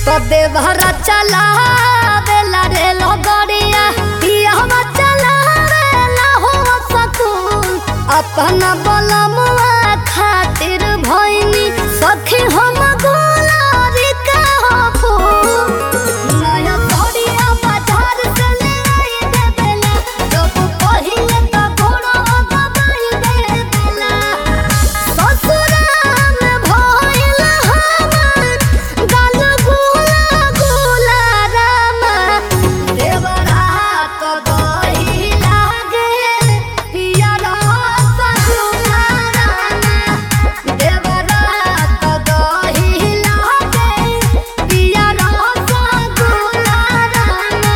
तो देवहरा चला बेला रे लगड़िया पियावा चला बेला हो सकून अपना बलमुआ खातिर भइनी सखी हम गुलारी का हो फूल नया तोड़िया बाजार से ले आई दे बेला जब पहिले तो घोड़ा दबाई दे बेला ससुराल भइल हमर गाल गुला गुला रामा देवरा तो दही लागे पिया रस गुला रामा देवरा तो दही लागे पिया रस गुला रामा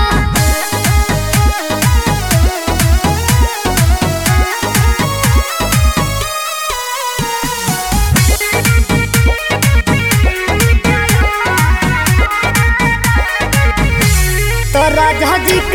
तो राजा जी